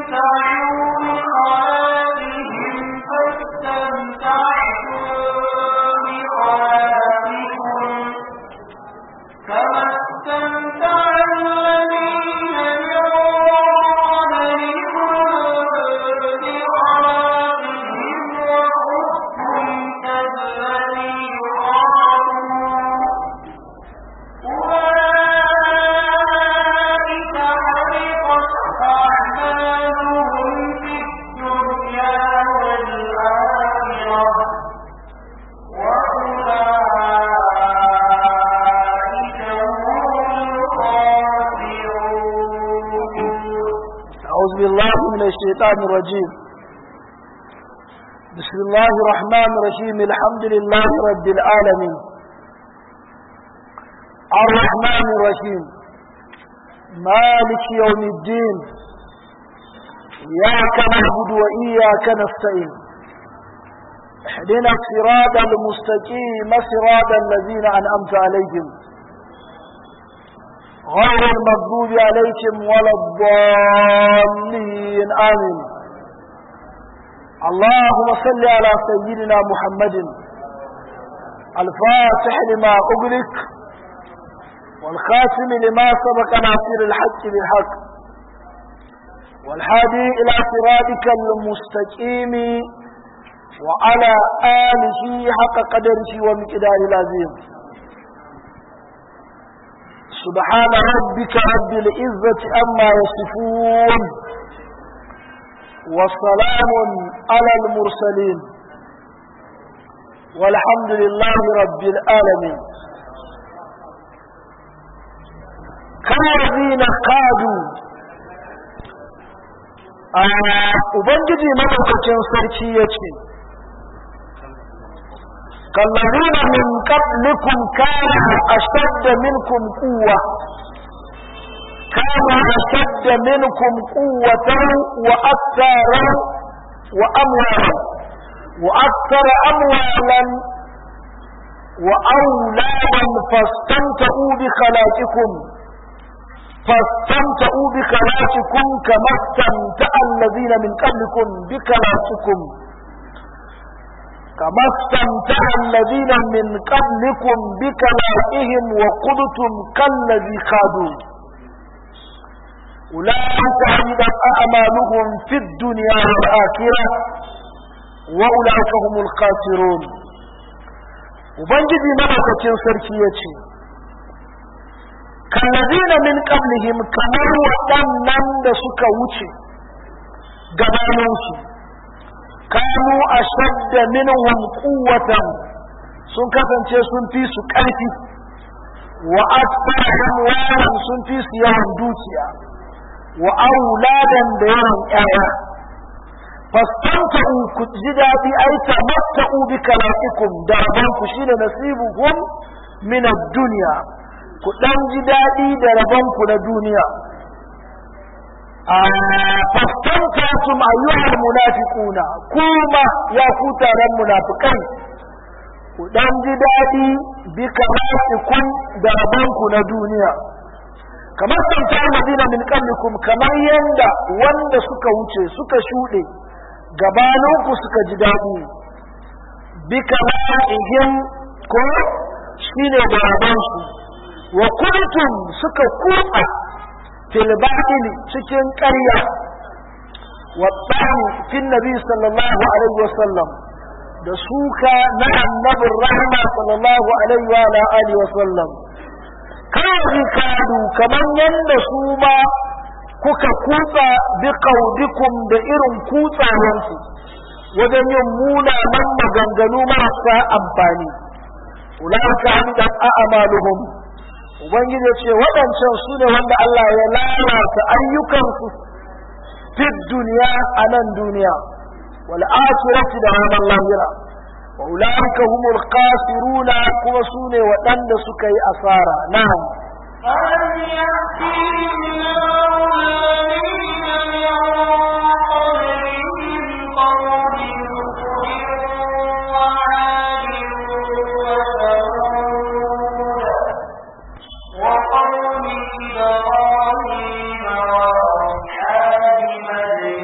الشيطان الرجيم بسم الله الرحمن الرحيم الحمد لله رب العالمين الرحمن الرحيم مالك يوم الدين إياك نعبد وإياك نستعين اهدنا الصراط المستقيم صراط الذين أنعمت عليهم غير المغضوب عليكم ولا الضالين آمين اللهم صل على سيدنا محمد الفاتح لما أغلق والخاتم لما سبق ناصر الحق بالحق والهادي إلى صراطك المستقيم وعلى آله حق قدره ومقدار العظيم سبحان ربك رب العزة أما يصفون وسلام على المرسلين والحمد لله رب العالمين كالذين قادوا Ubangiji madaukakin sarki ya ce, كالذين من قبلكم كانوا أشد منكم قوة كانوا أشد منكم قوة وأكثر وأموالا وأكثر أموالا وأولادا فاستمتعوا بخلاقكم فاستمتعوا بخلاقكم كما استمتع الذين من قبلكم بخلاقكم كما استمتع الذين من قبلكم بكلائهم وقدتم كالذي خادوا أولئك حمدت أعمالهم في الدنيا والآخرة وأولئك هم الخاسرون وبنجدي ملكة سركية كالذين من قبلهم كما وطنن دسك وچي gabaninsu kanu a shadda minhum quwwatan sun kasance sun fi su ƙarfi wa aktarahum walan sun fi su yawan dukiya wa auladan da yawan ƴaƴa fastamta'u ku ji daɗi ai tamatta'u bi kala'ikum da rabanku shine nasibuhum min ad-dunya ku dan ji daɗi da rabanku na duniya fastamtatum ayyuhal munafiquna kuma ya ku taron munafikai ku dan ji daɗi bi kamatikum da rabanku na duniya kamar tamta madina min qablikum kamar yanda wanda suka wuce suka shuɗe gabaninku suka ji daɗi bi kamatihim ko shine da rabansu wa kuntum suka kuɓa fil batili cikin ƙarya wa tsani fil nabi sallallahu alaihi wa sallam da suka na annabin rahama sallallahu alaihi wa alihi wa sallam kawai kadu kamar yadda su ma kuka kutsa bi kaudikum da irin kutsawansu wajen yin munanan maganganu marasa amfani ulaka hamidat a'maluhum ubangiji ce waɗancan su ne wanda Allah ya lalata ayyukansu fi duniya a nan duniya wal akhirati da ranar lahira wa ulaika humul khasiruna kuma su ne waɗanda suka yi asara na'am ألم يأتهم الذين من قبلهم قوم نوح وعاد وثمود وقوم إبراهيم وأصحاب مدين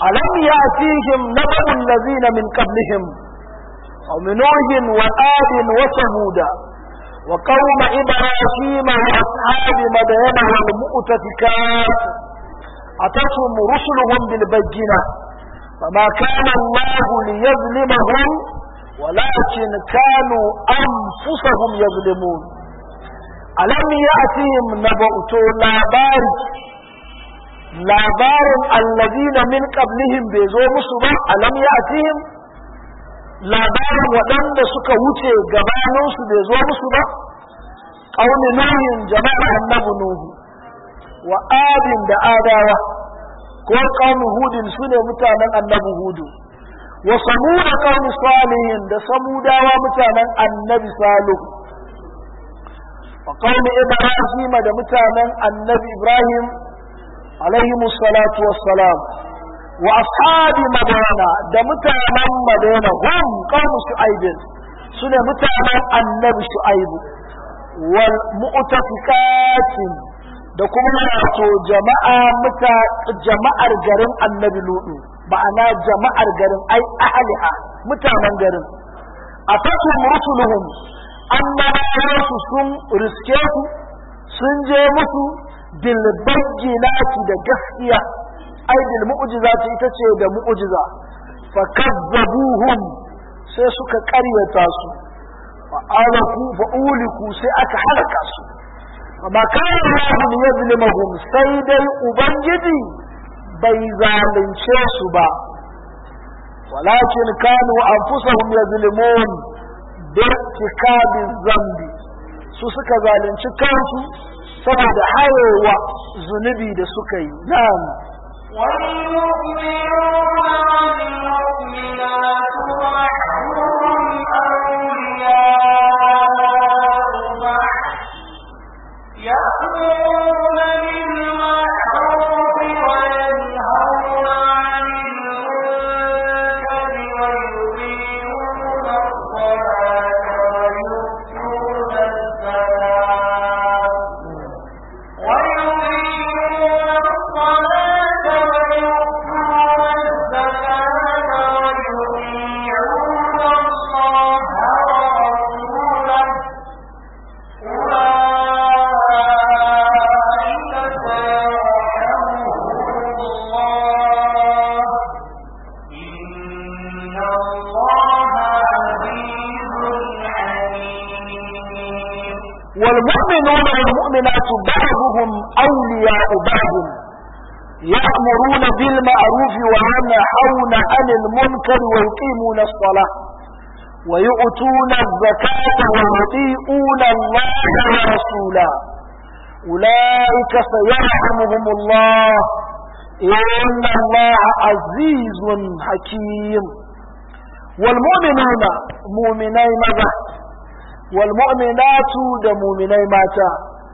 ألم يأتيهم نبأ الذين من قبلهم قوم نوح وآد وثمود وقوم إبراهيم وأصحاب مدين والمؤتفكات أتتهم رسلهم بالبينة فما كان الله ليظلمهم ولكن كانوا أنفسهم يظلمون ألم يأتهم نبأ لاباري labarin allazina min qablihim bai zo musu ba alam ya'tihim labarin waɗanda suka wuce gabaninsu bai zo musu ba qaumi nuhin jama'a annabi nuhu wa adin da adawa ko qaumi hudin sune mutanen annabi hudu wa samuda qaumi salihin da samudawa mutanen annabi salih wa qaumi ibrahim da mutanen annabi ibrahim عليهم الصلاة والسلام وأصحاب مدينة ده متعنا مدينة هم قوم شعيب سنة متعنا النبي شعيب والمؤتفكات da kuma wato jama'a muta jama'ar garin annabi lutu ma'ana jama'ar garin ai ahliha mutanen garin a fatu rusuluhum annabawa sun riske su sun je musu bil bayyinati da gaskiya ai bil mu'jizati ita ce da mu'jiza fa kazzabuhum sai suka ƙaryata su fa alaku fa uliku sai aka halaka su amma kana Allah yazlimuhum sai dai ubangiji bai zalunce su ba walakin kanu anfusahum yazlimun bi irtikabi zambi su suka zalunci kansu saboda hayewa zunubi da suka yi na'am يأمرون بالمعروف وينهون عن المنكر ويقيمون الصلاة ويؤتون الزكاة ويقيمون الصلاة ويؤتون الزكاة ويطيعون الله ورسوله أولئك سيرحمهم الله إن الله عزيز حكيم والمؤمنون والمؤمنات بعضهم أولياء بعض يأمرون بالمعروف وينهون عن المنكر ويقيمون الصلاة ويؤتون الزكاة ويطيعون الله ورسوله أولئك سيرحمهم الله إن الله عزيز حكيم والمؤمنون مؤمني ماذا والمؤمنات da muminai mata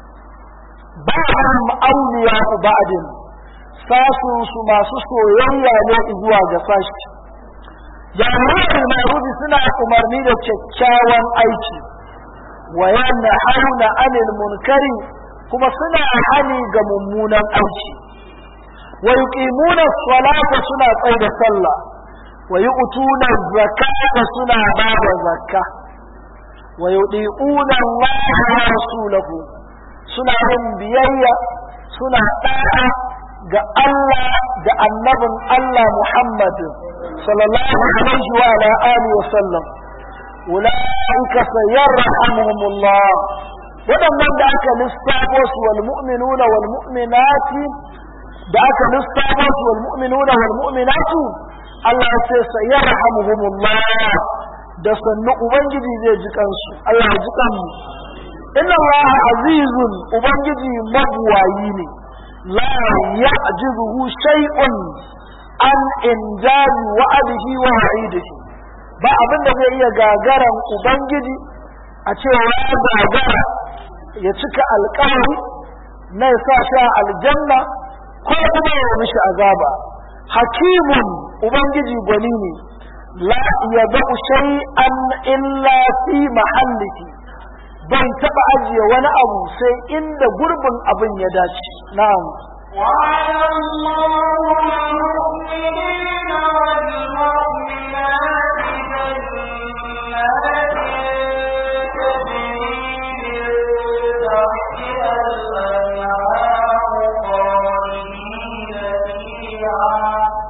ba'dhum awliya'u ba'din sasun su masu soyayya ne zuwa ga sashi jami'ar ma'ruf suna umarni da kyakkyawan aiki wa yanhauna 'anil munkari kuma suna hani ga mummunan aiki wa yuqimuna as-salata suna tsaida sallah wa yu'tuna az-zakata suna bada zakka wa yudi'una Allah wa rasulahu suna yin biyayya suna da'a ga Allah da annabin Allah Muhammad sallallahu alaihi wa ala alihi wa sallam ulaika sayarhamuhumullah waɗannan da aka lissafo su wal mu'minuna wal mu'minati da aka lissafo su wal mu'minuna wal mu'minatu Allah ya ce sayarhamuhumullah da sannu ubangiji zai ji kansu Allah ya ji kanmu inna Allah azizun ubangiji mabuwayi ne la ya'jizuhu shay'un an injali wa'adihi wa wa'idihi ba abin da zai iya gagaran ubangiji a cewa ya gagara ya cika alƙawari na ya sa shi a aljanna ko kuma ya mishi azaba hakimun ubangiji gwani ne la yadau shay'an illa fi mahallihi bai taba ajiye wani abu sai inda gurbin abin ya dace na'am وعلى الله المؤمنين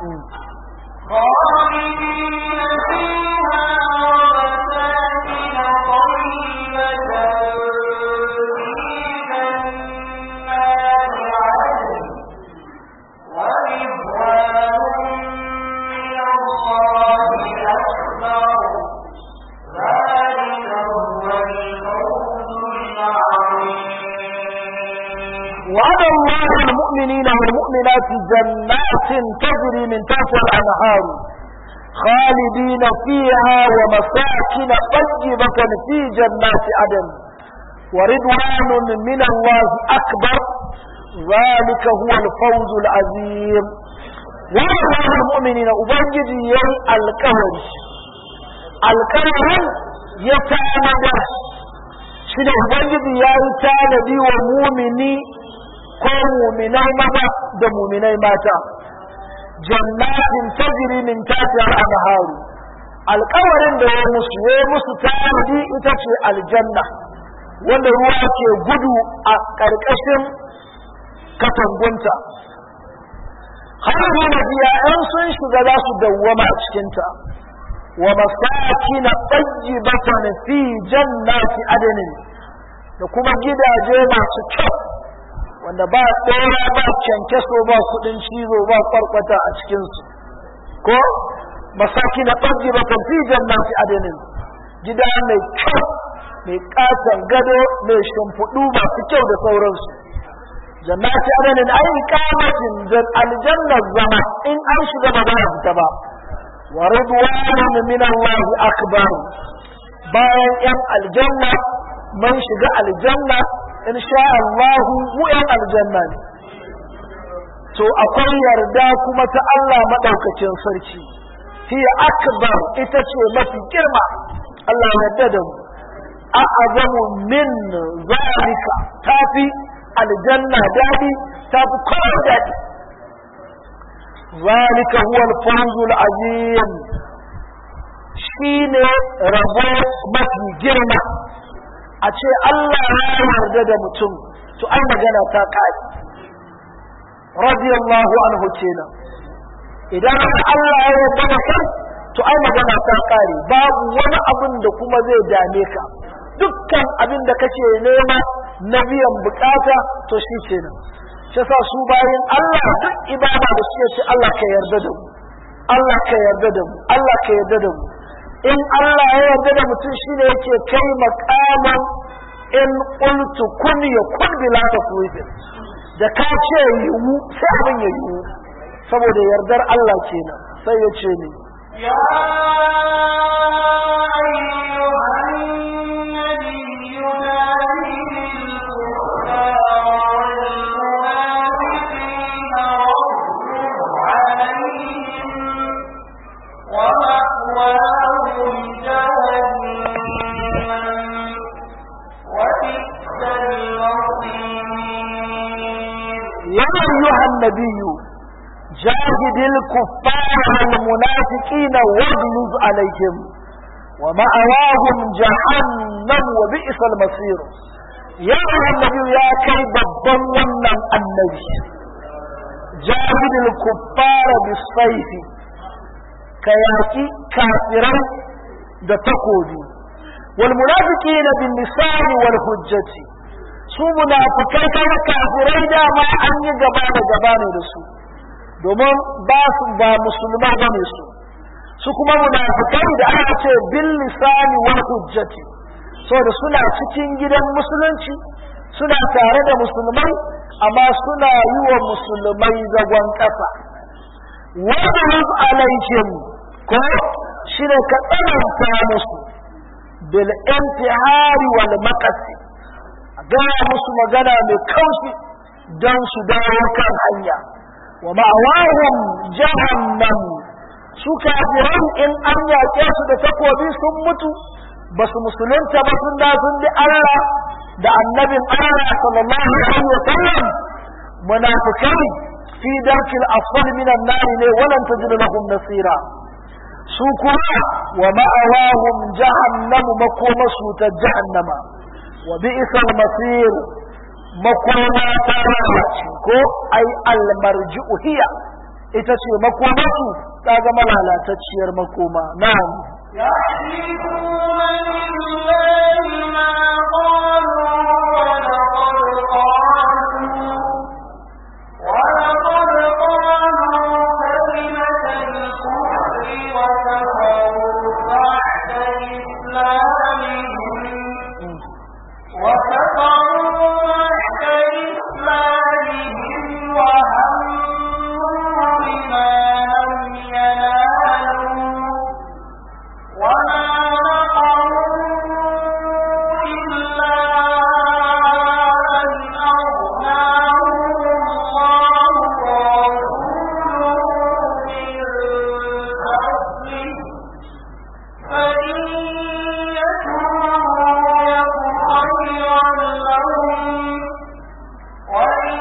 خالدين فيها ومساكن طيبة في جنات عدن ورضوان من الله أكبر ذلك هو الفوز العظيم وعد الله المؤمنين والمؤمنات جنات تجري من تحتها الأنهار خالدين فيها ومساكن طيبة في جنات عدن ورضوان من الله أكبر ذلك هو الفوز العظيم وعد الله المؤمنين أبنجد يوم الكهر الكهر يتعمد shi da ubangiji ya yi tanadi wa mumini ko muminai maza da muminai mata jannatin tajri min tahtiha al-anharu alƙawarin da ya musu ya musu tanadi ita ce aljanna wanda ruwa ke gudu a ƙarƙashin katangunta har da biya ‘yan sun shiga za su dawwama a cikinta wa masakin tayyibatan fi jannati adnin da kuma gidaje masu kyau wanda ba tsora ba kyankyaso ba kudin cizo ba kwarkwata a cikinsu ko masakin tayyibatan fi jannati adnin gida mai kyau mai katon gado mai shimfiɗu masu kyau da sauransu jannati adnin ai kamatin da aljannar zama in an shiga ba za a fita ba wa ridwanun min Allah akbar bayan yan aljanna man shiga aljanna in sha Allah mu yan aljanna ne to akwai yarda kuma ta Allah madaukakin sarki hiya akbar ita ce mafi girma Allah yarda da mu a'azamu min zalika tafi aljanna dadi tafi kowa dadi ذلك هو الفوز العظيم shine rabo mafi girma a ce Allah ya yarda da mutum to ai magana ta kai radiyallahu anhu kenan idan Allah ya yarda da kai to ai magana ta kare babu wani abin da kuma zai dame ka dukkan abin da kake nema na biyan bukata to shi kenan shi sa su bayan Allah duk ibada da suke ce Allah ka yarda da mu Allah ka yarda da mu Allah ka yarda da mu in Allah ya yarda da mutum shine yake kai makaman in qultu kun yakun bila tafwid da ka ce yiwu sai abin ya yiwu saboda yardar Allah kenan sai ya ce ni يا أيها النبي جاهد الكفار والمنافقين واغلظ عليهم ومأواهم جهنم وبئس المصير يا أيها النبي جاهد الكفار والمنافقين واغلظ عليهم ومأواهم جهنم وبئس المصير يا أيها النبي يا كي babban wannan annabi جاهد الكفار بالسيف كياكي كافرا da takobi والمنافقين باللسان والحجة su munafikai kuma kafirai dama an yi gaba da gaba ne da su domin ba su ba musulma ba ne su su kuma munafikai da aka ce bil lisani wal hujjati saboda suna cikin gidan musulunci suna tare da musulmai amma suna yi wa musulmai zagon ƙasa wadda alaihim ko shi ne ka tsananta musu bil intihari wal maqasi gaya musu magana mai kaushi don su dawo kan hanya wa ma'awahum jahannam su kafiran in an yaƙe su da takobi sun mutu ba su musulunta ba sun da sun bi Allah da annabin Allah sallallahu alaihi wa sallam munafikai fi darkil asfal min an-nar ne walan tajid lahum nasira su kuma wa ma'awahum jahannam makomasu ta jahannama wa bi'sal masir makoma ta lalace ko ai almarji'u hiya ita ce makomarsu ta zama lalatacciyar makoma na'am يحلفون بالله ما قالوا ولقد قالوا ولقد قالوا كلمة الكفر وكفروا بعد إسلامهم وكفروا بعد إسلامهم وهموا بما لم ينالوا وما نقموا إلا أن أغناهم الله ورسوله من فضله فإن يتوبوا يك خيرا لهم وإن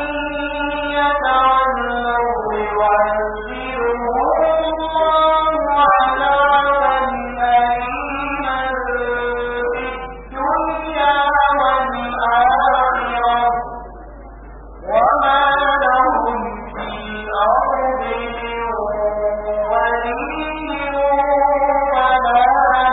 يتولوا يعذبهم الله عذابا أليما في الدنيا والآخرة وما لهم في الأرض من ولي ولا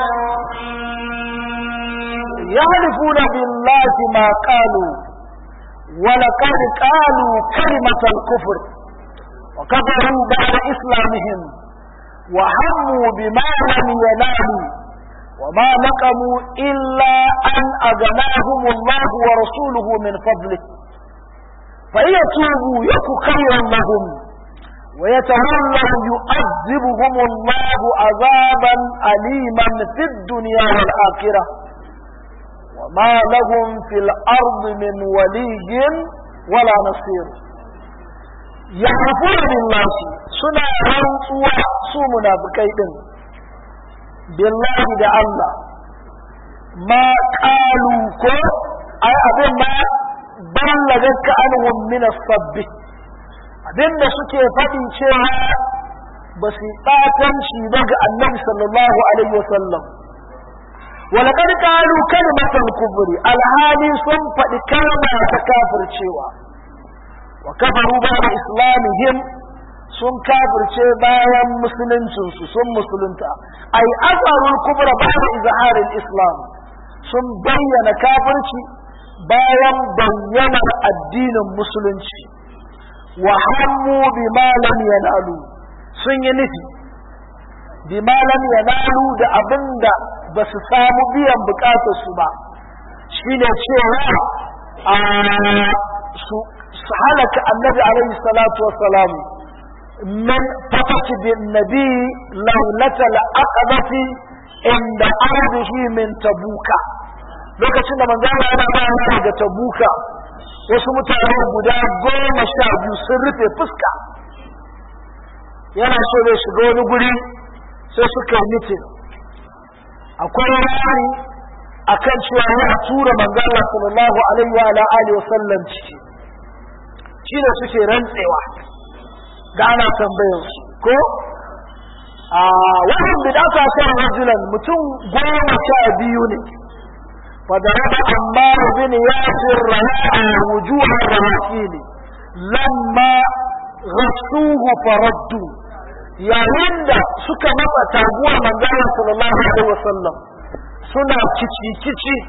نصير يحلفون بالله ما قالوا ولقد قالوا كلمة الكفر وكفروا بعد إسلامهم وهموا بما لم ينالوا وما نقموا إلا أن أغناهم الله ورسوله من فضله فإن يتوبوا يك خيرا لهم ويتولوا يعذبهم الله عذابا أليما في الدنيا والآخرة وما لهم في الأرض من ولي ولا نصير يعرفون بالله سنة رنسوا سومنا بكيدن بالله دا الله ما قالوا كو أي أبين ما بلغك عنهم من الصب abin da suke faɗi cewa ba su ɓatan shi ba ga annabi sallallahu alaihi wasallam ولقد قالوا كلمة الكفر الهالي سن فدي كلمة تكافر cewa وكفروا بعد إسلامهم sun kafirce bayan musuluncinsu sun musulunta ai azarul kubra bayan izharin islam sun bayyana kafirci bayan bayyanar addinin musulunci wa hammu bima lam yanalu sun yi nufi bima lam yanalu da abinda ba su samu biyan bukatar su ba shine cewa a su halaka annabi alaihi salatu wassalam من فتح بالنبي ليلة العقبة عند أرضه من تبوكا lokacin da manzana yana bayan daga tabuka wasu mutane guda goma sha biyu sun rufe fuska yana so zai shiga wani guri sai suka yi mitin akwai rani a kan cewa ya tura manzana sallallahu alaihi wa alihi wa sallam ciki shi ne suke rantsewa da ana tambayar su ko a wannan bidata kan rajulan mutum goma sha biyu ne فضرب عمار بن ياسر رواء وجوه الرهاسين لما غسوه فردوا يا هند سكا مطا تابوه من قال صلى الله عليه وسلم سنة كيشي كيشي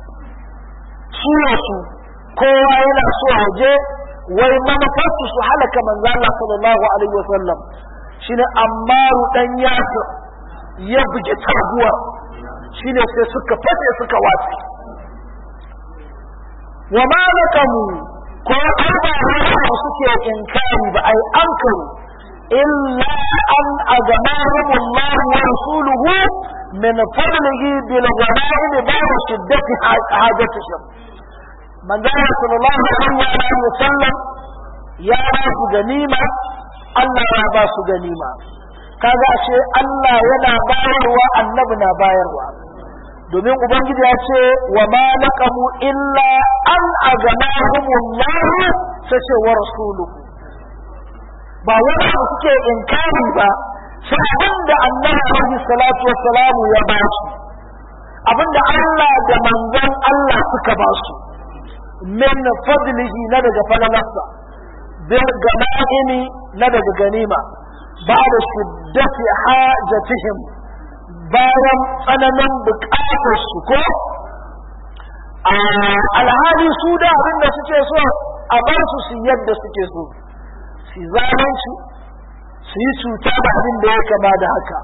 سنة kowa yana so a je wai manufarsu su halaka manzo Allah sallallahu alaihi wasallam shine Ammaru dan Yasir ya buge taguwa shine sai suka fade suka watsi wa ma lakamu ko arba ne suke inkari ba ai ankaru illa an agamahum Allah wa rasuluhu min fadlihi bil ghanaim ba'da shiddati hajatihim manzo sallallahu alaihi wa sallam ya ba su ganima Allah ya ba su ganima kaga ashe Allah yana bayarwa annabi na bayarwa domin ubangiji ya ce wa ma naqamu illa an aganahumullah sai ce wa rasuluhu ba wani abu suke inkari ba sai abinda annabi alaihi salatu wassalamu ya ba su abinda Allah da manzon Allah suka ba su min fadlihi na daga falalarsa bil ganaimi na daga ganima ba da shiddati hajatihim bayan tsananin bukatar su ko alhali su da abin da suke so a bar su su yadda suke so su zalunci su yi cuta da abin da ya kama da haka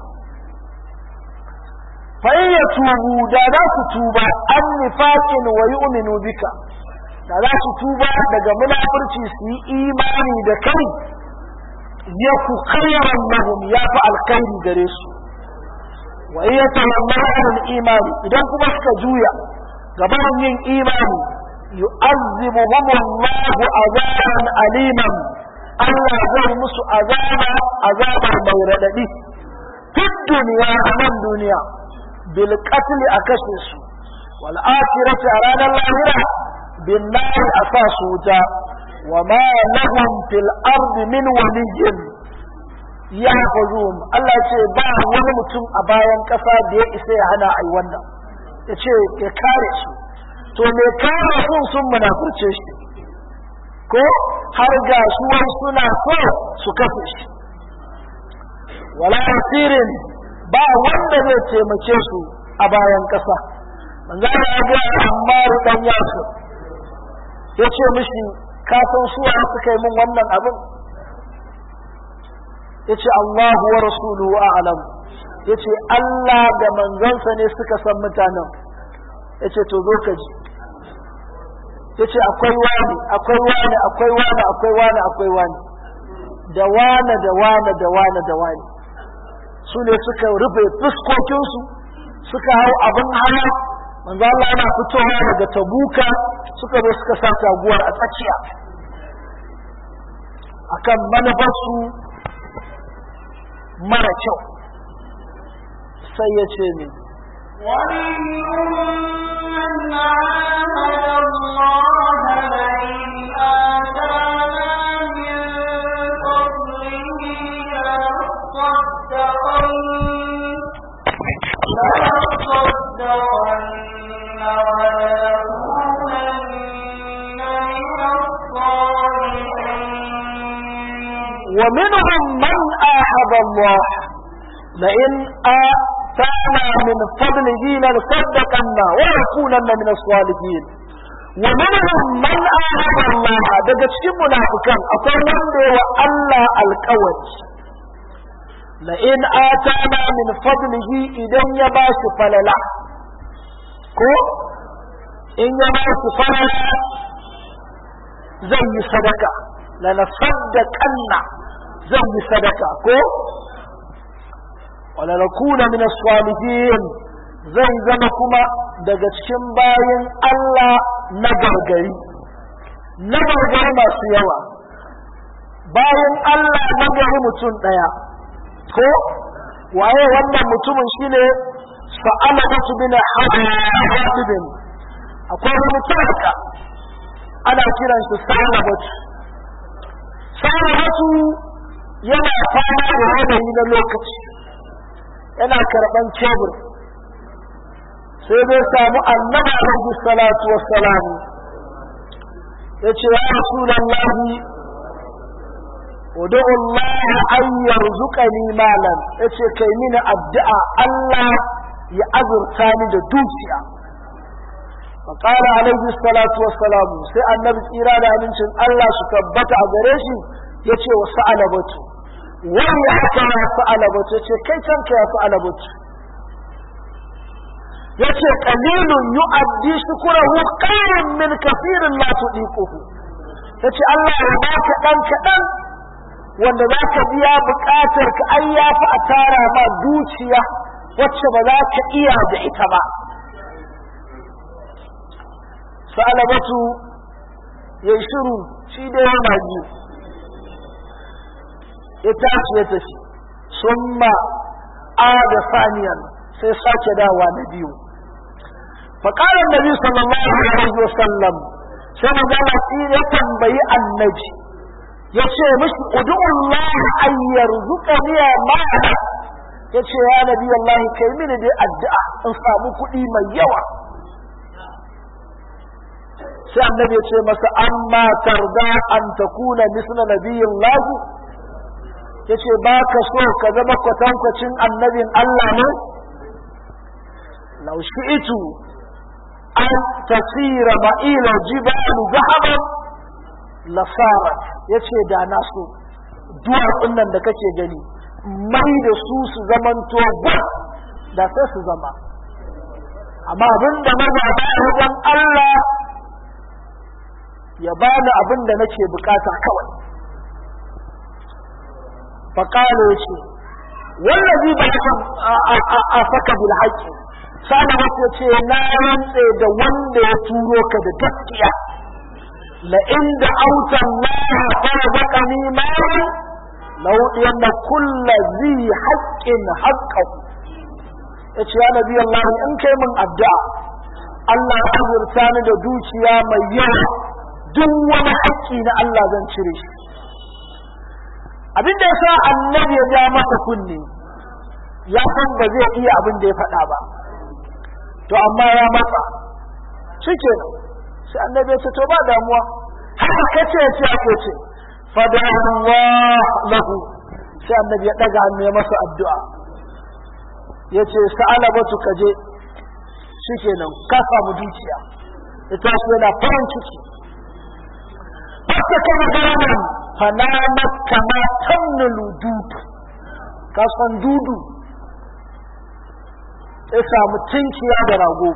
fa'in ya tubu da za su tuba an nifakin wa yu'minu bika da za su tuba daga munafurci su yi imani da kai ya ku khairan lahum ya fi alkhairi gare su wa iya talammanin imani idan kuma suka juya gaban yin imani yu'azzibuhum Allahu azaban aliman Allah zai musu azaba azabar mai radadi fi duniya a nan duniya bil qatl a kashe su wal akhirati a ranar lahira bin nar a sa su wuta wa ma lahum fil ardi min waliyyin ya fazum Allah ce ba wani mutum a bayan kasa da ya isa ya hana ai wannan ya ce ya kare su to me kare sun sun munafurce shi ko har ga su wai suna so su kafe shi wala asirin ba wanda zai taimake su a bayan ƙasa manzo ya ga Ammar dan Yasir ya ce mishi ka san su wa suka yi min wannan abin yace Allahu wa rasuluhu a'lam yace Allah da manzansa ne suka san mutanen yace to zo ka ji yace akwai wani akwai wani akwai wani akwai wani akwai wani da wani da wani da wani da wani su ne suka rufe fuskokinsu suka hau abin hana manzo Allah yana fitowa daga tabuka suka zo suka sa taguwar a tsakiya akan manufarsu mara kyau sai ya ce ne ومنهم من عاهد الله لئن آتانا من فضله لنصدقن لنصدقن ولنكونن من الصالحين ومنهم من آحد الله لئن آتانا من فضله لنصدقن ولنكونن من الصالحين ومنهم من آحد الله daga cikin munafikan akwai wanda wa Allah alƙawari la'in atana min fadlihi idan ya ba su falala ko in ya ba su falala zai yi sadaka la nasaddaqanna zan yi sadaka ko wala nakuna min as-salihin zan zama kuma daga cikin bayin Allah na gargari na gargari masu yawa bayan Allah na gari mutum ɗaya ko waye wannan mutumin shine sa'ala basu bin hadibin akwai wani talaka ana kiran shi sa'ala batu sa'ala batu yana fama da yanayi na lokaci yana karɓan cebur sai dai samu annabi alaihi salatu wassalam ya ce ya rasulallahi ودعو الله أن يرزقني مالا yace kai mini addu'a Allah ya azurta ni da dukiya فقال عليه الصلاة والسلام sai annabi tsira da amincin Allah su tabbata a gare shi yace wa sa'alabatu wani ya haka ya sa'alabatu yace kai kanka ya sa'alabatu yace qalilun yu'addi shukurahu khairun min kathirin la tudiquhu yace Allah ya baka dan kadan wanda za ka biya buƙatar ka ai ya fi a tara ma dukiya wacce ba za ka iya da ita ba sa'alabatu ya shiru shi da yana ji ya tashi ya tafi summa a da saniyan sai sake dawa na biyu فقال النبي صلى الله عليه وسلم sai magana ya tambayi annabi ya ce mishi udu'ullah an yarzuqani ma'ana ya ce ya nabi Allah kai mini dai addu'a in samu kuɗi mai yawa sai annabi ya ce masa amma tarda an takuna misla nabiyyin lahu yace ba ka so ka zama kwatankwacin annabin Allah ne law shi'tu an tasira ma'ila jibalu zahaban lasarat yace da na so duwatsun nan da kake gani mai da su su zamanto ba da sai su zama amma abin da na zaɓa wajen Allah ya bani abin da nake bukata kawai faƙalo ya ce wallazi ba a saka bil haƙƙi sa'an wasu ce na rantse da wanda ya turo ka da gaskiya la inda autan Allah farzaqani ma law yanna kullu zi haqqin haqqahu yace ya nabi Allah in kai min addu'a Allah ya azurta ni da dukiya mai yawa duk wani haƙƙi na Allah zan cire shi abin da yasa annabi ya ja masa kunne ya san ba zai iya abin da ya faɗa ba to amma ya matsa shike sai annabi ya ce to ba damuwa haka kace ya ce ake ce fada Allah lahu sai annabi ya daga hannu ya masa addu'a ya ce sa'ala batu kaje shikenan ka samu dukiya ita ce yana farin ciki haka kana ganin fanamat kama tannulu dudu ka san dudu ya samu tinkiya da rago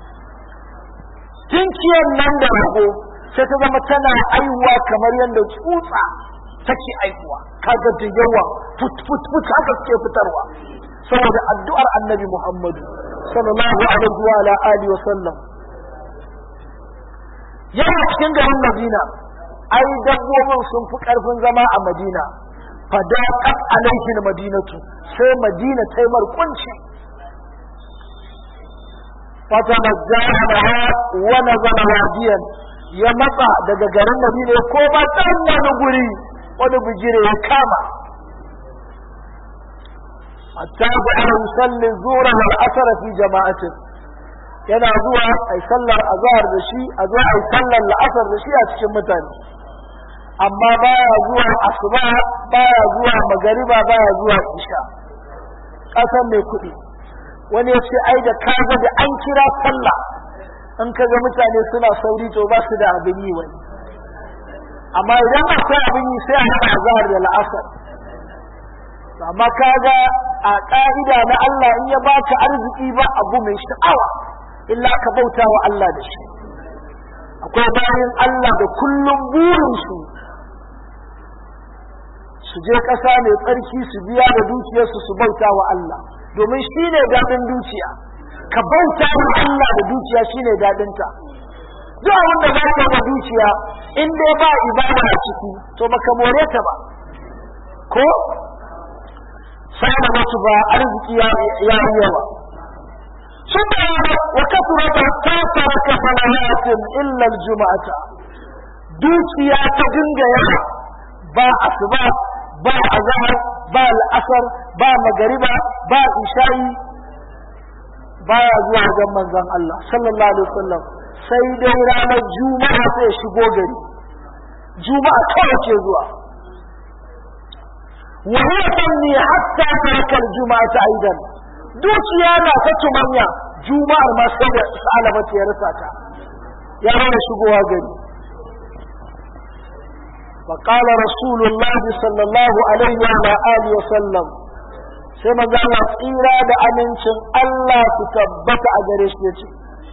tinkiyar nan da rago sai ta zama tana aiwa kamar yadda tsutsa take aiwa kaga da yawa fut fut fut haka suke fitarwa saboda addu'ar annabi Muhammadu sallallahu alaihi wa ala alihi wa sallam yana cikin garin Madina ai dabbobin sun fi karfin zama a Madina fadaqat alaihi madinatu sai Madina ta yi markunci fatanajjaha wa nazala wadiyan ya matsa daga garin Madina ya koma can wani guri wani bigire ya kama hatta da ana yusalli zura wal asr fi jama'atin yana zuwa ai sallar azhar da shi a zuwa ai sallar la'asar da shi a cikin mutane amma baya zuwa asuba baya zuwa magariba baya zuwa isha kasan mai kuɗi wani ya ce ai da kaga da an kira sallah in kaga mutane suna sauri to ba su da abin yi wani amma idan akwai abin yi sai a haɗa azhar da la'asar amma kaga a ƙa'ida na Allah in ya baka arziki ba abu mai sha'awa illa ka bauta wa Allah da shi akwai bayan Allah da kullum burinsu su je ƙasa mai tsarki su biya da dukiyarsu su bauta wa Allah domin shi ne daɗin dukiya ka bauta wa Allah da dukiya shi ne daɗinta duk abin da za ka da dukiya in dai ba ibada a ciki to baka more ta ba ko sai da wasu ba arziki ya yi yawa sun da wa kasura ta tasara ka salahatin illa juma'ata dukiya ta dinga yawa ba asuba ba azhar ba al'asar ba magariba ba isha'i baya zuwa wajen manzon Allah sallallahu alaihi wasallam sai dai ranar juma'a sai shigo gari juma'a kawai ce zuwa وهي تنمي حتى ترك الجمعة أيضا دوكيا لا تتمنى جمعة ما سيدة سألبت يا رساكا يا رب شبوها قري فقال رسول الله صلى الله عليه وعلى آله وسلم سيما قال إرادة أمنشن الله تثبت أجريش يتي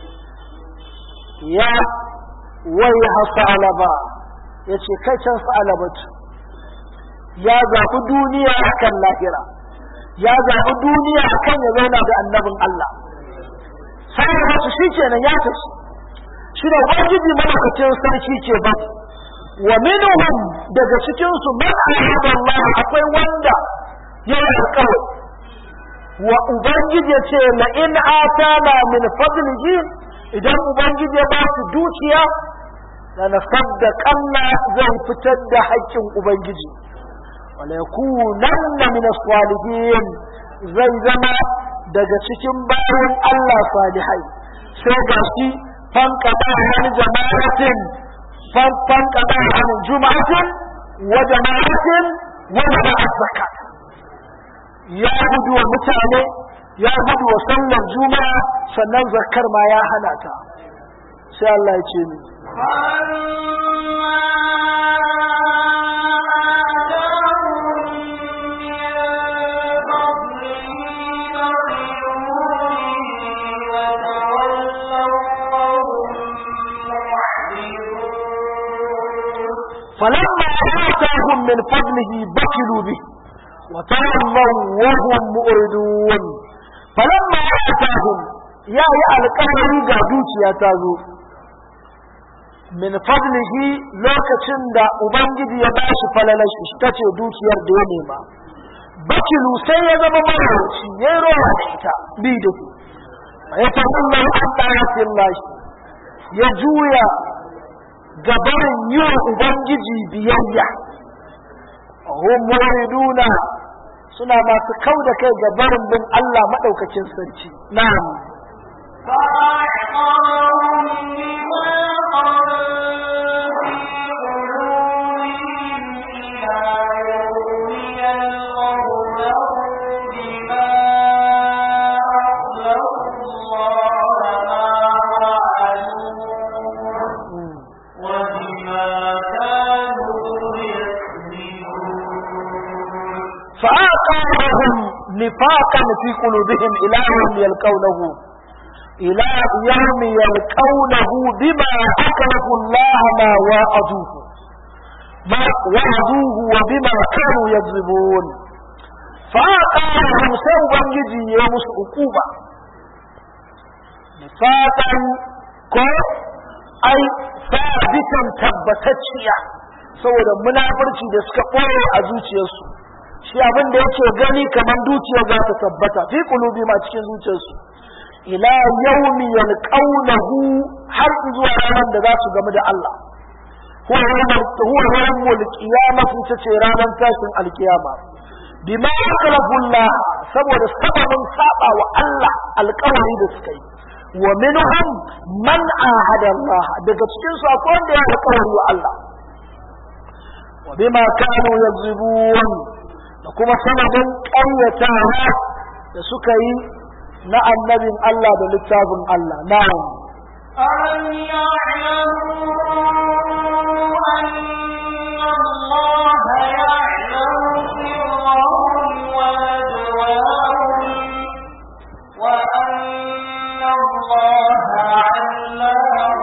يا ويها سألبا يتي كيشن سألبت ya zaɓi duniya akan lahira ya zaɓi duniya akan ya zauna da annabin Allah sai da wasu shi kenan ya tafi shi da ubangiji malakacin sarki ce ba wa minhum daga cikin su man ahada Allah akwai wanda ya alƙawari wa ubangiji ce la in atana min fadlihi idan ubangiji ya ba su dukiya la nasaddaqanna zan fitar da haƙƙin ubangiji وليكونن من الصالحين zai zama daga cikin bayan Allah salihai sai ga shi fankada an jama'atin fankada an juma'atin wa jama'atin wanda ba zakat ya gudu wa mutane ya gudu wa sallar juma'a sannan zakar ma ya hana ta sai Allah ya ce ni فلما آتاهم من فضله بخلوا به وتولوا وهم مؤردون فلما آتاهم يا يا القمر قادوش يا تازو من فضله لوكacin da ubangiji ya bashi falalashi tace dukiyar da ya nema bakilu sai ya zama marauci ya rowa da ita bi da ku ya tawalla an ta'atin lashi ya juya gabarin yi wa ubangiji biyayya hum muriduna suna masu kau da kai gabarin bin Allah madaukakin sarki na'am فآقاهم نفاقا في قلوبهم إلى يوم يلقونه إلى يوم يلقونه بما أكرهوا الله ما وعدوه ما وعدوه وبما كانوا يكذبون فآقاهم سوبا يجي يوم عقوبة نفاقا كو أي ثابتا تبتتشيا saboda munafurci da suka ɓoye a zuciyarsu shi abin da yake gani kamar dukiya za ta tabbata fi kulubi ma cikin zuciyarsu ila yaumi yalqawnahu har zuwa ranar da za su gamu da Allah huwa yawmul qiyamah ita ce ranar tashin alkiyama bima akalafu Allah saboda sababin saba wa Allah alƙawari da suka yi wa minhum man ahada Allah daga cikin su akwai wanda ya alƙawari wa Allah wa bima kanu yakzibun da kuma sanadin ƙaryatawa da suka yi na annabin Allah da littafin Allah na'am ألم يعلموا أن الله يعلم سرهم ونجواهم وأن الله علام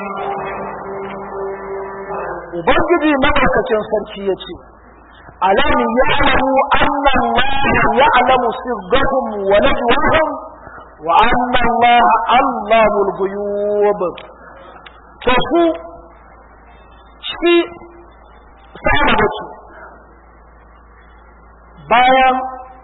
ubangiji madaukakin sarki ya ce alam ya'lamu anna Allah ya'lamu sirrahum wa najwahum wa anna Allah allamul ghuyub to su shi sai da su bayan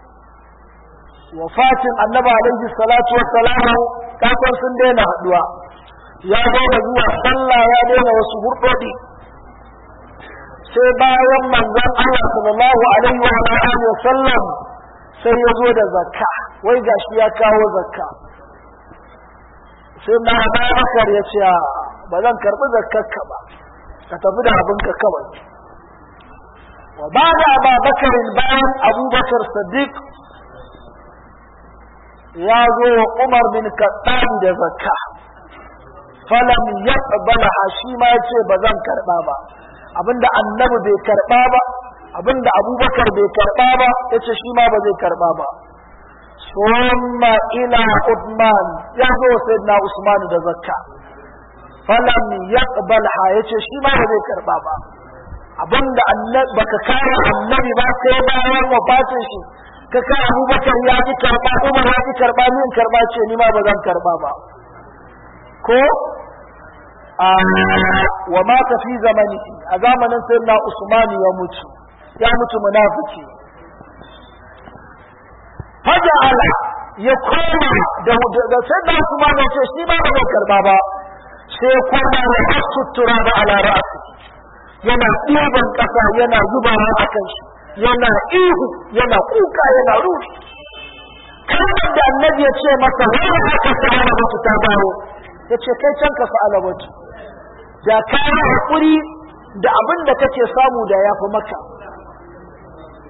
wafatin annabi alaihi salatu wassalam kafin sun daina haduwa ya daina zuwa sallah ya daina wasu hurdodi sai bayan manzon Allah sallallahu alaihi wa alihi wa sallam sai ya zo da zakka wai gashi ya kawo zakka sai na Abubakar ya ce ba zan karbi zakkarka ba ka tafi da abinka kawai wa ba da Abubakar bayan Abubakar Sadiq ya zo wa Umar bin Khattab da zakka falam yaqbalaha shi ma yace ba zan karba ba abinda annabi bai karba ba abinda abubakar bai karba ba yace shi ma ba zai karba ba summa ila Uthman ya zo sayyidina Usman da zakka falam yaqbalha yace shi ma ba zai karba ba abinda annabi baka kare annabi ba sai bayan wafatin shi ka ka abubakar ya ji karba umar ya ji karba min karba ce ni ma ba zan karba ba ko wa mata fi zamani a zamanin sayyidina Usman ya mutu ya mutu munafiki faja'ala ya koma da da sayyidina Usman ya ce shi ma ba zai karba ba sai koma ya sutura da ala ra'si yana ɗiban ƙasa yana zubawa a kan shi yana ihu yana kuka yana ruhi kalmar da annabi ya ce masa wani aka sa'ala mutu ta dawo ya ce kai can ka sa'ala mutu da ka yi haƙuri da abin da kake samu da ya fi maka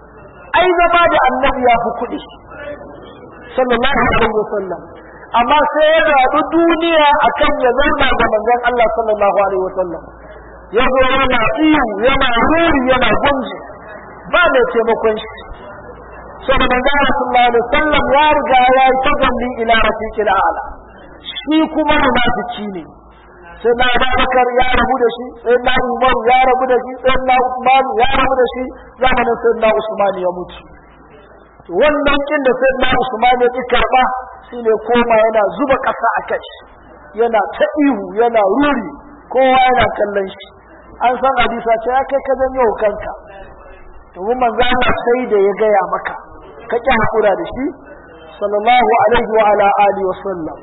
ai zama da annabi ya fi kuɗi sallallahu alaihi wasallam amma sai ya zaɓi duniya akan ya zauna da manzon Allah sallallahu alaihi wasallam ya zo yana iyo yana ruri yana gunji ba mai taimakon shi so da manzon Allah sallallahu alaihi wasallam ya riga ya yi tagalli ila rafiqil a'la shi kuma munafiki ne sai na Abubakar ya rabu da shi sai na Umar ya rabu da shi sai na Usman ya rabu da shi zamanin sai na Usman ya mutu wannan kin da sai na Usman ya ki karba shine koma yana zuba ƙasa a kai yana ta ihu yana ruri kowa yana kallon shi an san hadisa ce ya kai ka janyo kanka domin manzo Allah sai da ya gaya maka ka ki hakura da shi sallallahu alaihi wa ala alihi wa sallam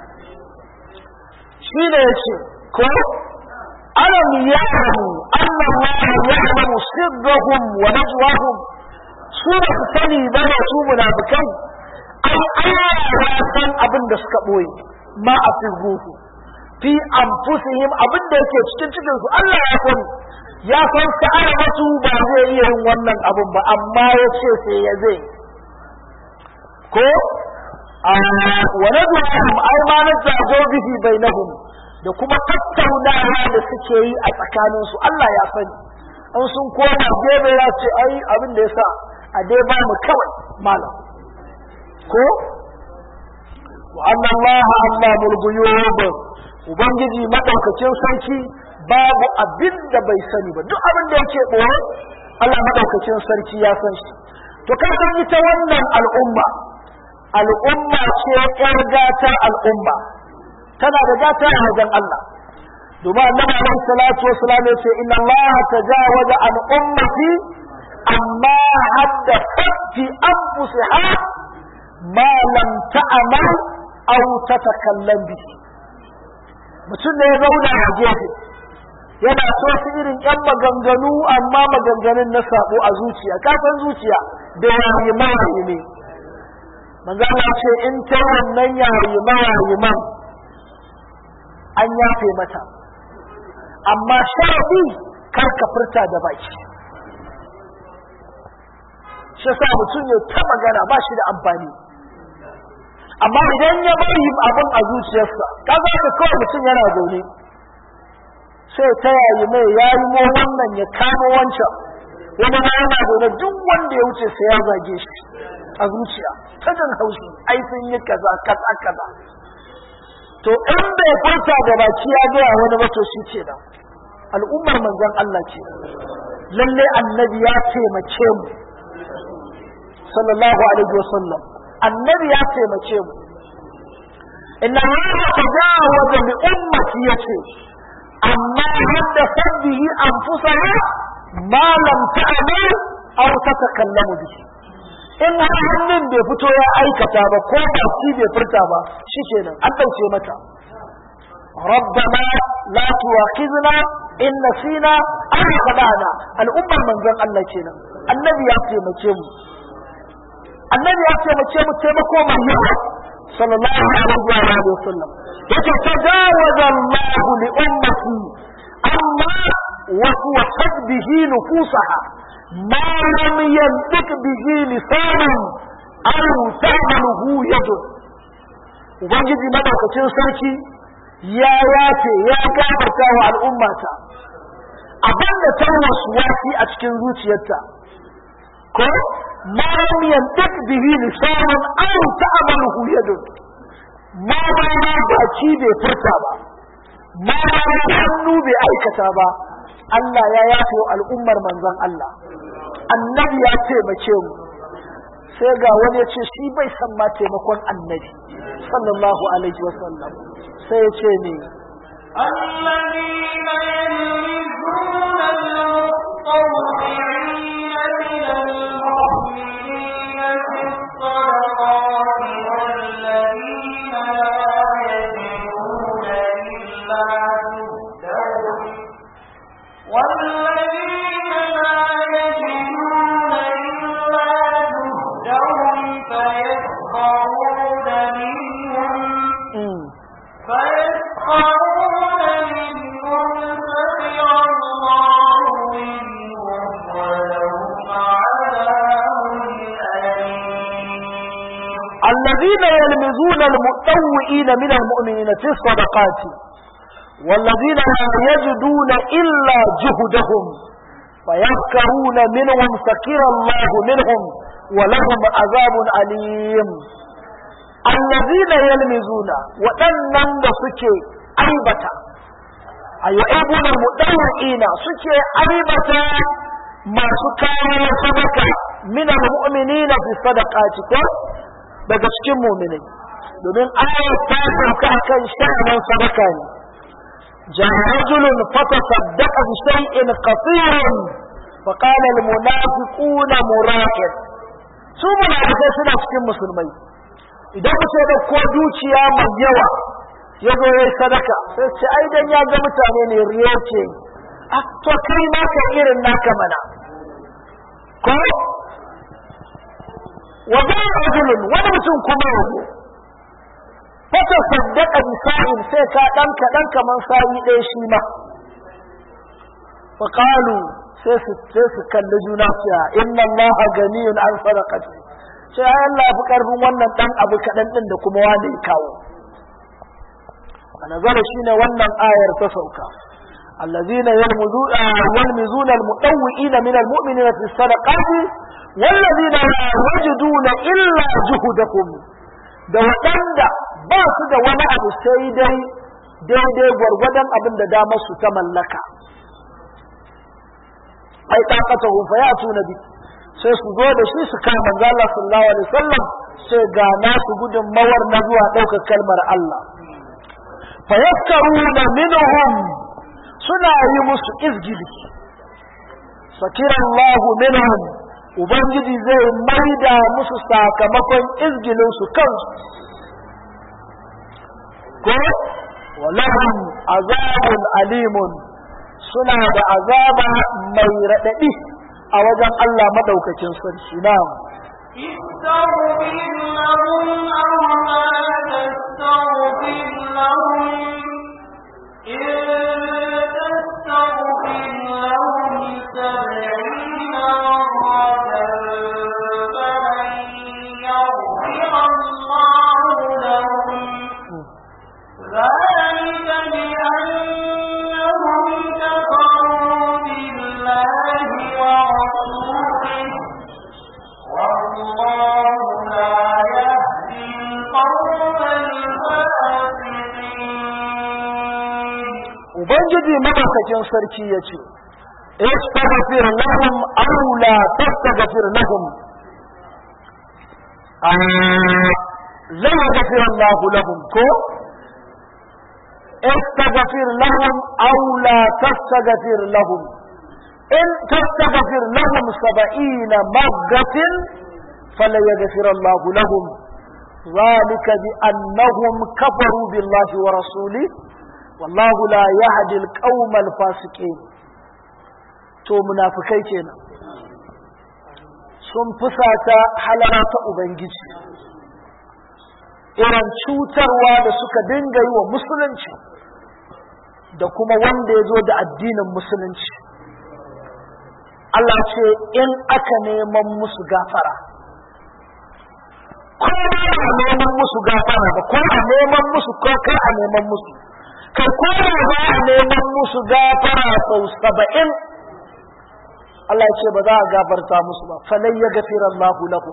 shi ne yace ko alam ya'lamu anna Allah ya'lamu sirrahum wa najwahum su ba su sani ba da su munafikai ai Allah ya san abin da suka boye ma a firruhu fi anfusihim abin da yake cikin cikin su Allah ya sani ya san sa'ar wasu ba zai iya yin wannan abin ba amma ya ce sai ya zai ko wa nadhum ai ma nazago bihi bainahum da kuma tattaunawa da suke yi a tsakaninsu Allah ya sani an sun koma gebe ya ce ai abin da ya sa a dai ba mu kawai malam ko wa anna Allah Allahul ghuyub ubangiji madaukakin sarki babu abin da bai sani ba duk abin da yake boye Allah madaukakin sarki ya san shi to ka san ita wannan al'umma al'umma ce ƴar gata al'umma tana da gata a wajen Allah domin annabi alaihi salatu wasalam ya ce inna Allah tajawaza an ummati amma haddathat fi anfusiha ma lam ta'mal aw tatakallam bi mutum ne ya zauna a gefe yana so su irin yan maganganu amma maganganun na sabo a zuciya kafin zuciya da yayi mawayi ne manzo Allah ce in ta wannan yayi mawayi man an yafe mata amma sharadi kar ka furta da baki shi sa mutum ya ta magana ba shi da amfani amma idan ya bari abin a zuciyarsa kaga ka kawai mutum yana zaune sai ta yayi mai yayi mo wannan ya kama wancan wani ma yana zaune duk wanda ya wuce sai ya zage shi a zuciya ta jin haushi ai sun yi kaza kaza kaza to in bai furta da baki ya gaya wani ba to shi ce da al'ummar manzon Allah ce lalle annabi ya taimake mu sallallahu alaihi wasallam annabi ya taimake mu inna allaha tajawaza li ummati yace amma hadda sabbihi anfusaha ma lam ta'mal aw tatakallamu bihi in har hannun bai fito ya aikata ba ko baki bai furta ba shikenan an dauke mata ربنا لا تواخذنا إن نسينا أو خدعنا الأمة من ذن الله كنا النبي يأتي مكيم النبي يأتي مكيم تيمكو من يوم صلى الله عليه وسلم يتجاوز الله لأمتي أما وسوست به نفوسها ما لم ينطق به لسان أو تعمله يد Ubangiji madaukakin sarki ya yace ya gafarta wa al'ummata abin da ta wasu wasi a cikin zuciyarta ko ma lam yantak bihi lisanun aw ta'maluhu yadun ma ba ma baki bai furta ba ma ba ma hannu bai aikata ba Allah ya yafe wa al'ummar manzon Allah annabi ya taimake mu sai ga wani ya ce shi bai san ma taimakon annabi sallallahu alaihi wasallam sai ya ce ne الذين يلمزون المطوعين من المؤمنين في الصدقات والذين لا يجدون إلا جهدهم والذين لا يجدون إلا جهدهم فيسخرون منهم فيسخرون منهم سخر الله منهم الذين يلمزون المتطوئين من المؤمنين في الصدقات والذين لا يجدون إلا جهدهم فيذكرون منهم سكر الله منهم ولهم عذاب أليم الذين يلمزون وأنن سكي أيبتا أيعيبون المتطوئين سكي أيبتا ما سكر صدقة من المؤمنين في الصدقات daga cikin muminai domin ayat ta sauka akan sha'anin sadaka ne جاء رجل فتصدق بشيء قصير فقال المنافقون مرائر su munafikai suna cikin musulmai idan mutum ya ko dukiya mai yawa ya zo ya sadaka sai ce ai dan ya ga mutane ne riya ce a to kai ma ka irin naka mana ko wa ba rajulun wani mutum kuma yazo fata saddaka bi sa'in sai ka dan ka dan kaman sa'i ɗaya shi ma fa qalu sai su sai su kalli juna su ya inna allaha ganiyun an sadaqati sai ai Allah fi karfin wannan dan abu kadan din da kuma wani ya kawo anazara shine wannan ayar ta sauka الذين يلمزون يلمزون المطوئين من المؤمنين في الصدقات والذين لا يجدون إلا جهدهم da waɗanda ba su da wani abu sai dai daidai gwargwadon abin da damar su ta mallaka ai takata hu fa yatu nabi sai su zo da shi su kama manzo Allah sallallahu alaihi wasallam sai ga nasu gudun mawar na zuwa ɗaukar kalmar Allah fa yaskaruna minhum suna yi musu izgili sakira Allahu minhum ubangiji zai maida musu sakamakon izgilin su kansu ko walahum azabun alimun suna da azaba mai raɗaɗi a wajen Allah madaukakin sarki na'am استغفر لهم أو لا تستغفر لهم إن تستغفر لهم سبعين مرة فلن يغفر الله لهم ذلك بأنهم كفروا بالله ورسوله والله لا يهدي القوم الفاسقين ubangiji madaukakin sarki ya ce istaghfir lahum aw la tastaghfir lahum la yaghfir Allah lahum ko istaghfir lahum aw la tastaghfir lahum in tastaghfir lahum 70 marratin fala yaghfir Allah lahum ذلك بأنهم كفروا بالله ورسوله wallahu la yahdi al-qawm al-fasiqin to munafikai kenan sun fusata halara ta ubangiji irin cutarwa da suka dinga yi wa musulunci da kuma wanda ya zo da addinin musulunci Allah ce in aka neman musu gafara ko a neman musu gafara ba ko a neman musu ko kai a neman musu ka koma za a neman musu gafara sau saba'in Allah ce ba za a gafarta musu ba falai ya gafira Allah lahu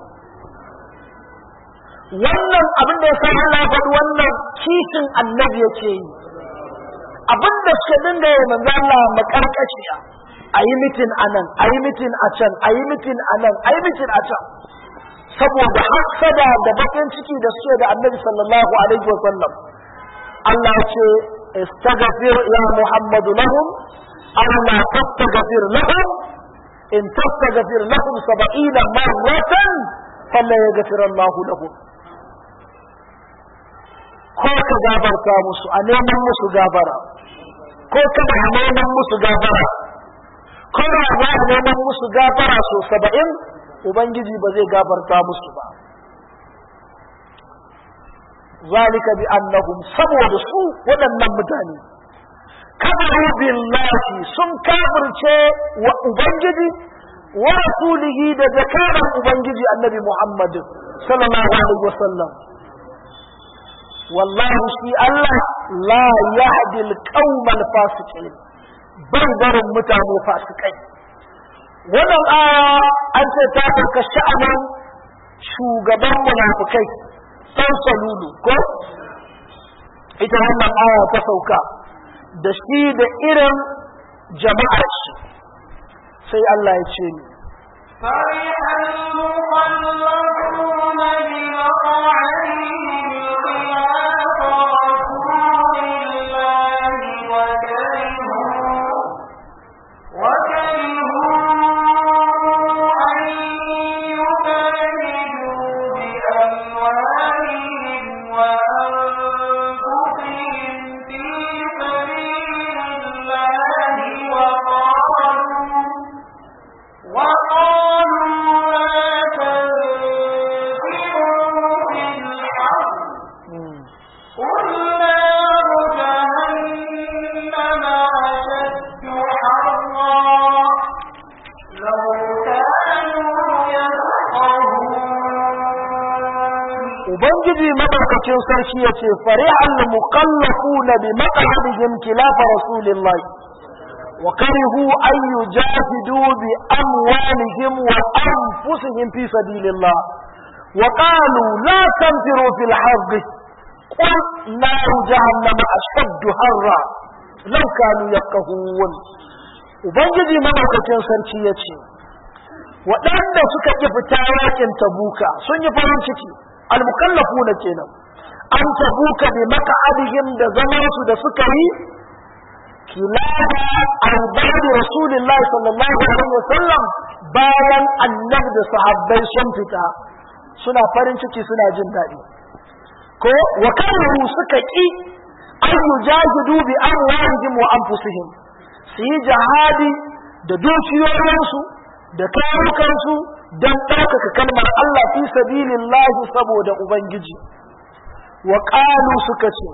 wannan abin da ya sa Allah faɗi wannan kishin annabi yake yi abin da suka dinga yi manzo Allah makarkashiya a yi mitin a nan a yi mitin a can a yi mitin a nan a yi mitin a can saboda hasada da bakin ciki da suke da annabi sallallahu alaihi wa sallam Allah ce استغفر يا محمد لهم أو لا تستغفر لهم إن تستغفر لهم سبعين مرة فلا يغفر الله لهم ko ka gafarta musu a neman musu gafara ko kada a neman musu gafara ko da za a neman musu gafara so saba'in ubangiji ba zai gafarta musu ba ذلك بأنهم saboda su waɗannan mutane kafaru billahi sun kafirce wa ubangiji wa rasulihi da zakaran ubangiji annabi Muhammad sallallahu alaihi wasallam wallahi shi Allah la yahdi al-qaumal fasiqin bai barin mutane fasikai wannan aya an ce ta farka sha'anin shugaban munafikai san salulu ko ita wannan aya ta sauka da shi da irin jama'ar shi sai Allah ya ce ni فرح المخلفون بمقعدهم خلاف رسول الله وكرهوا وكرهوا أن يبادلوا بأموالهم وأنفسهم في سبيل الله وقالوا وقالوا لا تنفروا في الحرب قل نار جهنم أشد حرا لو كانوا يفقهون ubangiji madaukakin sarki ya ce farihal muqallafuna bi maq'adihim khilafa rasulillah wa karihu an yujahidu bi amwalihim wa anfusihim fi sabilillah wa qalu la tanfiru fil harb qul naru jahannam ashaddu harra law kanu yafqahun ubangiji madaukakin sarki ya ce waɗanda suka ƙi fita yakin tabuka sun yi farin ciki almukallafuna kenan an tabuka bi maka'adihim da zaman su da suka yi kilada arba'in rasulullahi sallallahu alaihi wasallam bayan annabi da sahabbai sun fita suna farin ciki suna jin daɗi ko wa kanu suka ƙi an yujahidu bi amwalihim wa anfusihim su yi jihadi da dukiyoyinsu da kayukansu don ɗaukaka kalmar Allah fi sabilillahi saboda Ubangiji wa ƙalu suka ce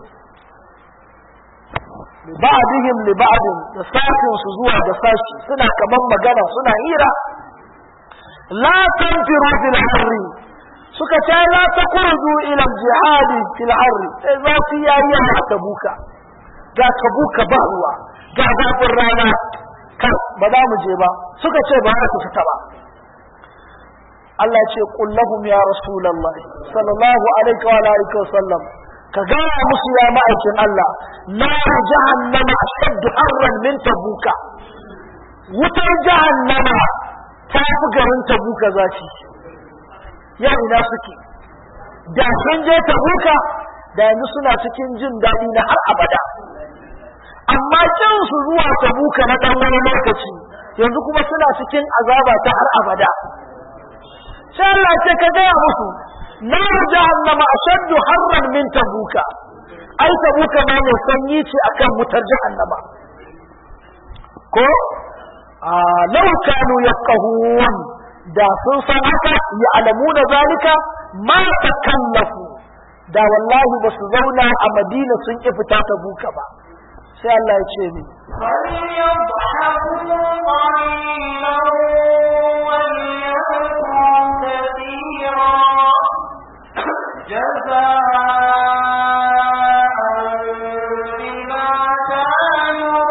ba'dihim li ba'din da sashin su zuwa da sashi suna kaman magana suna hira la tanfiru fil harri suka ce la takurdu ila jihad fil harri sai za su yayi a tabuka ga tabuka ba ruwa ga zafin rana kan ba za mu je ba suka ce ba za su fita ba Allah ce qul lahum ya rasulullah sallallahu alaihi wa alihi wa sallam ka gaya musu ya ma'aikin Allah na jahannama ashaddu harran min tabuka wutar jahannama ta fi garin tabuka zafi ya ina suke da sun je tabuka da yanzu suna cikin jin daɗi na har abada amma kin su zuwa tabuka na ɗan wani lokaci yanzu kuma suna cikin azaba ta har abada sai Allah ce ka gaya musu na jahannama ashaddu harran min tabuka ai tabuka ma mai sanyi ce akan wutar jahannama ko a law kanu yafqahun da sun san haka ya alamuna zalika ma takallafu da wallahi ba su zauna a madina sun ki fita tabuka ba sai Allah ya ce ni فليضحكوا قليلا وليبكوا كثيرا جزاء بما كانوا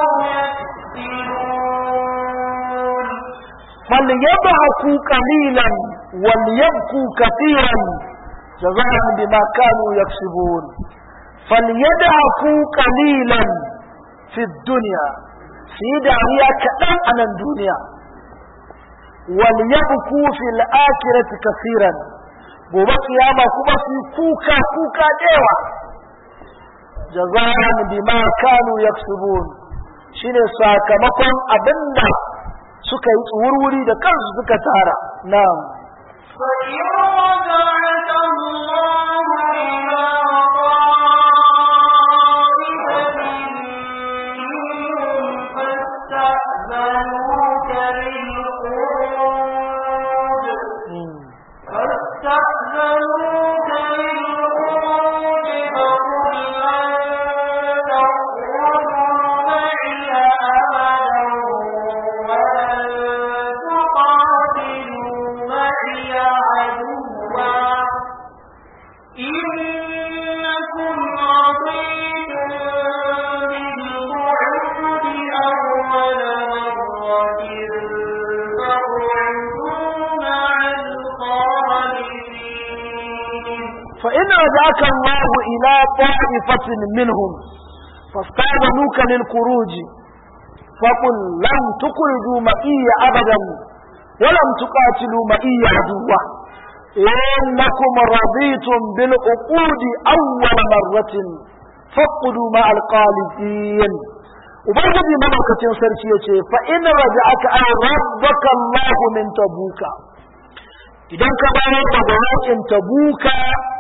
يكسبون فليضحكوا قليلا وليبكوا كثيرا جزاء بما كانوا يكسبون فليضحكوا قليلا في الدنيا في دعيا كأن عن الدنيا وليبكوا في الآخرة كثيرا gobe kiyama kuma su kuka kuka dewa jaza'an bima kanu yaksubun shine sakamakon abinda suka yi wurwuri da kansu suka tara na'am فإن رجعك الله إلى طائفة منهم فاستأذنوك للخروج فاستأذنوك للخروج فقل لن تخرجوا معي أبدا ولن تقاتلوا معي عدوا إنكم رضيتم بالقعود أول مرة فاقعدوا مع الخالدين فإن رجعك الله إلى طائفة منهم فاستأذنوك للخروج فقل لم تخرجوا معي أبدا ولم تقاتلوا معي عدوا إنكم رضيتم بالعقود أول مرة فاقعدوا مع الخالدين ubangiji madaukakin sarki ya ce fa in raja'aka ay rabbaka Allah min tabuka idan ka bayar da gwamnatin tabuka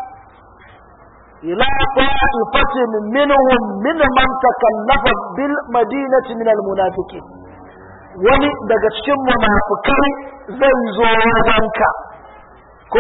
ila ta'ifatin minhum min man takallafa bil madinati min al munafiqin wani daga cikin munafikai zai zo wajenka ko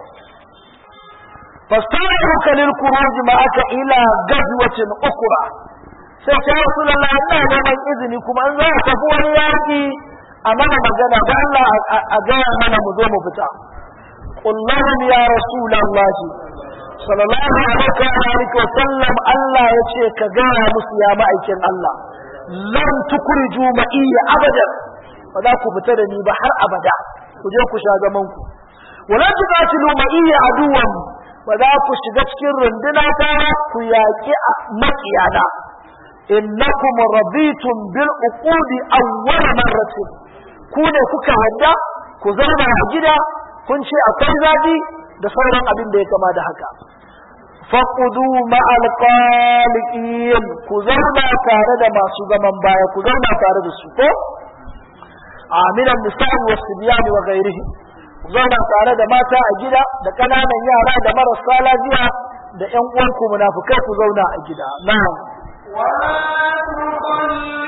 fastaruka lil khuruj ma'aka ila gazwatin ukhra sai ta rasulullah ina neman izini kuma an za a tafi wani yaki a mana magana da Allah a gaya mana mu zo mu fita qul lahum ya rasulullah sallallahu alaihi wa sallam Allah ya ce ka gaya musu ya ma'aikin Allah lan tukuriju ma'iyya abadan ba za ku fita da ni ba har abada ku je ku sha zaman ku wala tuqatilu ma'iyya aduwan ba za ku shiga cikin runduna ta ku yaƙi maƙiyana innakum raditum bil uqudi awwal marratin ku ne kuka hadda ku zauna a gida kun ce akwai zabi da sauran abin da ya kama da haka faqudu ma'al qaliqin ku zauna tare da masu zaman baya ku zauna tare da su ko aminan nisa'i was sibyani wa ghairihi ku zauna tare da mata a gida da kananan yara da marasa lafiya da ƴan uwanku munafukai ku zauna a gida na'am ولا تصل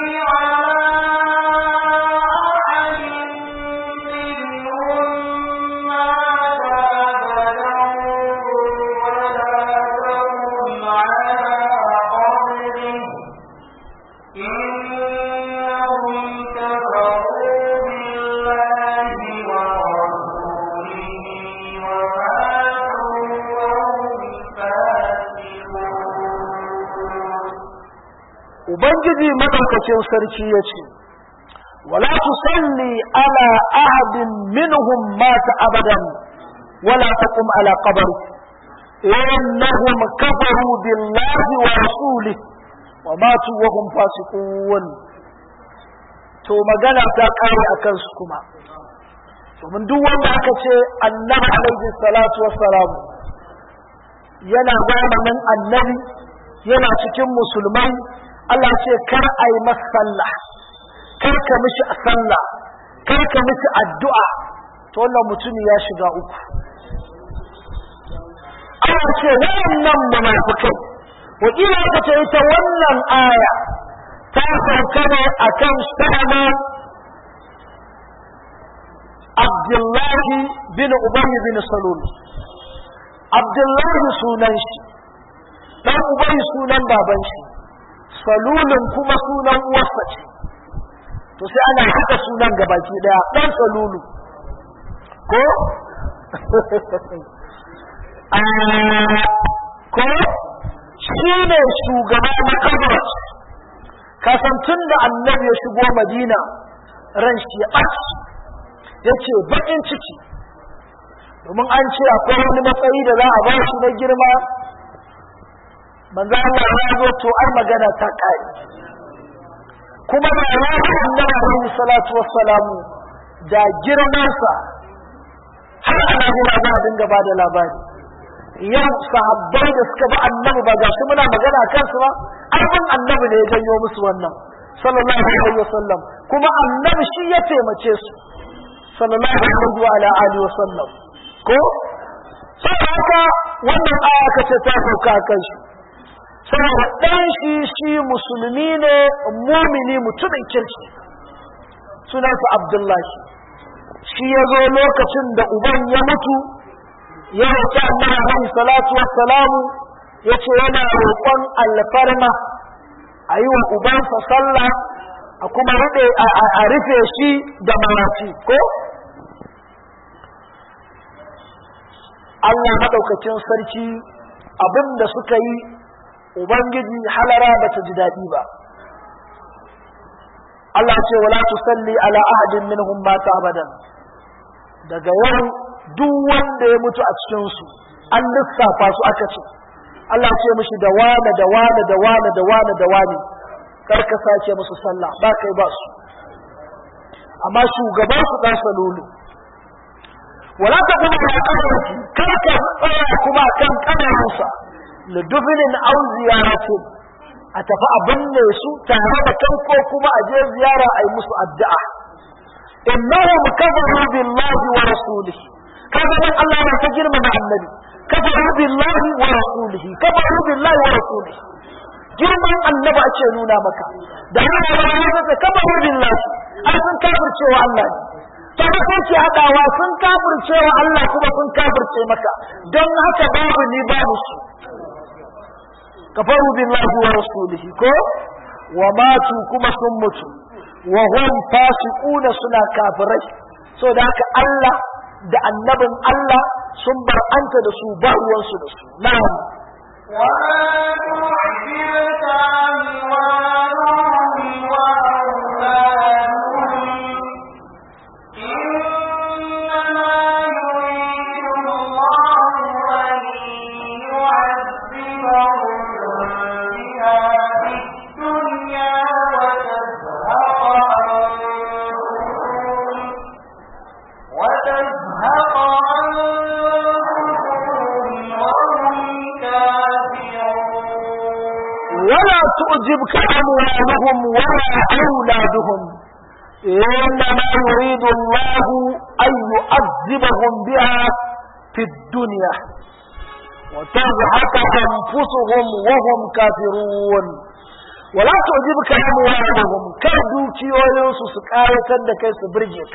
على أحد منهم مات أبدا ولا تقم على قبره إنهم كفروا بالله ورسوله وماتوا وهم فاسقون Ubangiji madaukakin sarki ya ce, Wala tusalli ala ahadin minhum mata abadan, wala taqum ala qabri innahum kafaru billahi wa rasulih wa matu wa hum fasiqun to magana ta kare akan su kuma domin duk wanda aka ce annabi alaihi salatu wassalam yana zamanin annabi yana cikin musulmai Allah ce kar a yi masa sallah kar ka mishi a sallah kar ka mishi addu'a to wannan mutumi ya shiga uku Allah ce wayannan munafikai wakila ka ce ita wannan aya ta sauka ne akan sana Abdullahi bin Ubay bin Salul Abdullahi sunan shi dan Ubay sunan baban shi salulun kuma sunan uwarsa ce to sai ana haka sunan gabaki daya dan salulu ko ko shi ne shugaba na kabrat kasantun da annabi ya shigo madina ran shi ya ɓaci ya ce baƙin ciki domin an ce akwai wani matsayi da za a ba shi na girma manzo Allah ya zo to ai magana ta kai kuma da ya annabi alaihi salatu wassalamu da girmansa har ana gina za a dinga ba da labari yau sahabbai da suka bi annabi ba ga shi muna magana kansu ba abin annabi ne ya janyo musu wannan sallallahu alaihi wasallam kuma annabi shi ya taimace su sallallahu alaihi wa ala alihi wasallam ko sai haka wannan aya kace ta sauka kan shi saboda ɗan shi shi musulmi ne mumini mutumin kirki sunansa abdullahi shi ya zo lokacin da uban ya mutu ya roƙi annabi alaihi salatu wassalamu ya ce yana roƙon alfarma a yi wa ubansa sallah a kuma a rufe shi da marafi ko Allah maɗaukacin sarki abin da suka yi ubangiji halara ba ta ji daɗi ba Allah ce wala tusalli ala ahadin minhum mata abadan daga yau duk wanda ya mutu a cikin su an lissafa su aka ce Allah ce mishi da wane da wane da wane da wane da wane kar ka sace musu sallah ba kai ba su amma shugaban su dan salulu wala ta kuma da kafarki kar ka tsaya kuma kan kanarinsa lidufinin au ziyaratin a tafi a binne su tare da kai ko kuma a je ziyara a yi musu addu'a innahum kafaru billahi wa rasulihi kaga dan Allah ya ta girmama annabi kafaru billahi wa rasulihi kafaru billahi wa rasulihi girman annabi ake nuna maka da Allah ya ce kafaru billahi ai sun kafircewa Allah ne to da kake hadawa sun kafircewa Allah kuma sun kafirce maka don haka babu ni babu su kafaru billahi wa rasulihi ko wa matu kuma sun mutu wa hum fasiquna suna kafirai so da haka Allah da annabin Allah sun bar anta da su ba ruwansu da su na'am وما تعجبك أموالهم وأولادهم إنما يريد الله أن يعذبهم بها في الدنيا وتزهق أنفسهم وتزهق أنفسهم وهم كافرون ولا تعجبك أموالهم ولا أولادهم إنما يريد الله أن يعذبهم بها في الدنيا وتزهق أنفسهم وهم كافرون ولا تعجبك أموالهم كردوكي وينسو سكاية لكي سبرجك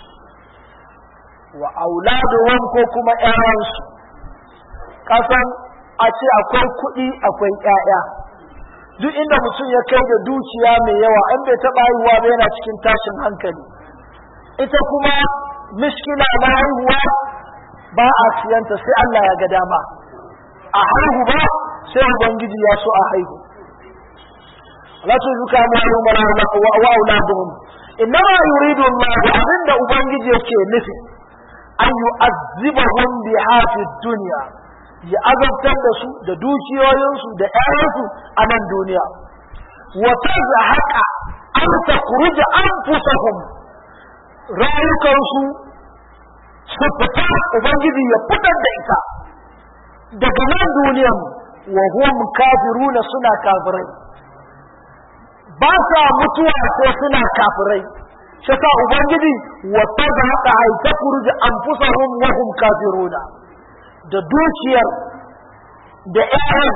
وأولادهم كوكما إيرانسو kasan a ce akwai kuɗi akwai ƴaƴa duk inda mutum ya kai da dukiya mai yawa an bai taɓa haihuwa ba yana cikin tashin hankali ita kuma mishkila na haihuwa ba a siyanta sai Allah ya ga dama a haihu ba sai ubangiji ya so a haihu la tuzuka amwalahum wa wa wa auladuhum innama yuridu Allah abinda ubangiji yake nufi an yu'azzibahum biha fid dunya ya azabtar da su da dukiyoyinsu da ƴaƴansu a nan duniya wa tazhaqa an takhruja anfusahum rayukansu su fita ubangiji ya fitar da ita daga nan duniyan wa hum kafiruna suna kafirai ba sa mutuwa ko suna kafirai shi sa ubangiji wa tazhaqa ay takhruja anfusahum wa hum kafiruna da dukiyar da ƴaƴan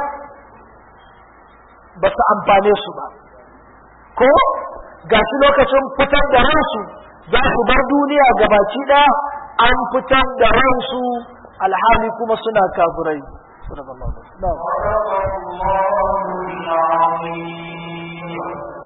ba su amfane su ba ko ga shi lokacin fitar da ransu za su bar duniya gabaki ɗaya an fitar da ransu alhali kuma suna kafirai صدق الله العظيم